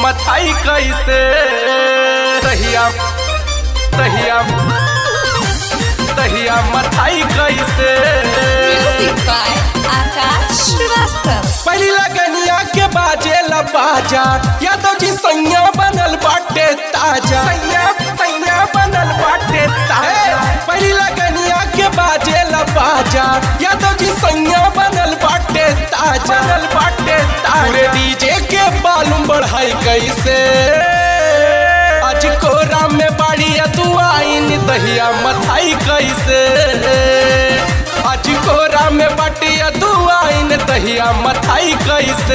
मथाई कैसे तहिया तहिया तहिया मथाई कैसे Music by Akash Shrivastava. पहली लगनिया के बाजे ला बाजा यादव जी सैया बनल बाटे ताजा सैया सैया बनल बाटे ताजा पहली लगनिया के बाजे ला बाजा यादव जी सैया बनल बाटे ताजा बनल बाटे ताजा पूरे डीजे के बालूम बढ़ाई कैसे आज कोरा में बाड़ी तू आईन दहिया मथाई कैसे आज कोरा में बटिया तू आईन दहिया मथाई कैसे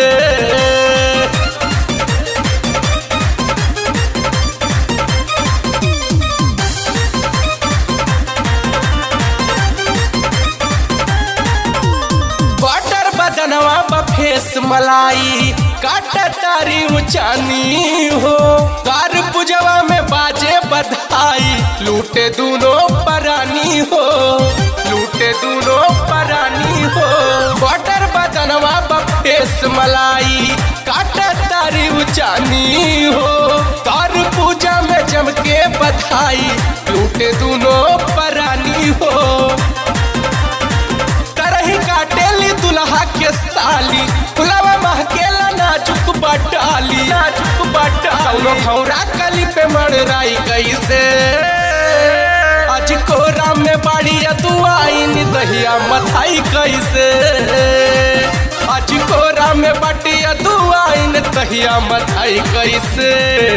बटर बदनवा बफेस मलाई काट तारी ऊंचानी हो कार पुजवा में बाजे बधाई लूटे दूनों परानी हो लूटे दूनों परानी हो बटर बदनवा बफेस मलाई काट तारी ऊंचानी हो कार पूजा में जम के बधाई लूटे दूनों परानी हो करही काटेली दुल्हा के साली फुलवा महकेला नाजुक बटाली नाजुक बटाली कौनो खौरा कली पे मड़राई कैसे आज कोरा में बाड़ी तू आईन दहिया मथाई कैसे आज कोरा में बटिया तू आईन दहिया मथाई कैसे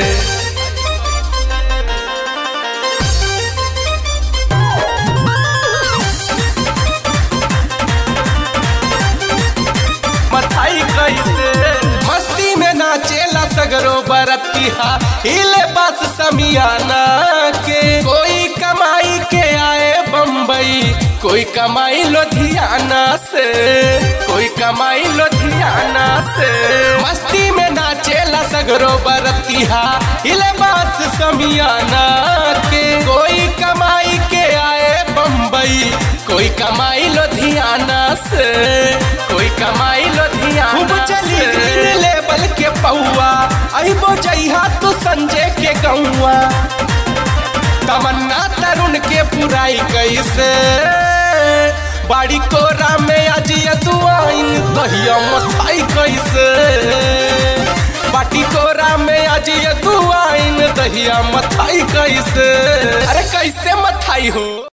मथाई कैसे मस्ती में नाचेला सगरो बरतिहा हिले बस समियाना के कोई कमाई के आए बम्बई कोई कमाई लुधियाना से कोई कमाई लुधियाना से मस्ती में नाचेला सगरो बरतिहा हिले बस समियाना के कोई कमाई के आए बम्बई कोई कमाई लुधियाना से कोई कमाई लुधियाना खूब चली ग्रीन लेवल के पौआ अहिबो जइहा तू संजय के गौआ तमन्ना तरुण के पुराई कैसे बाड़ी कोरा में आज तू आइन दहिया मथाई कैसे बाटी कोरा में आज तू आइन दहिया मथाई कैसे अरे कैसे मथाई हो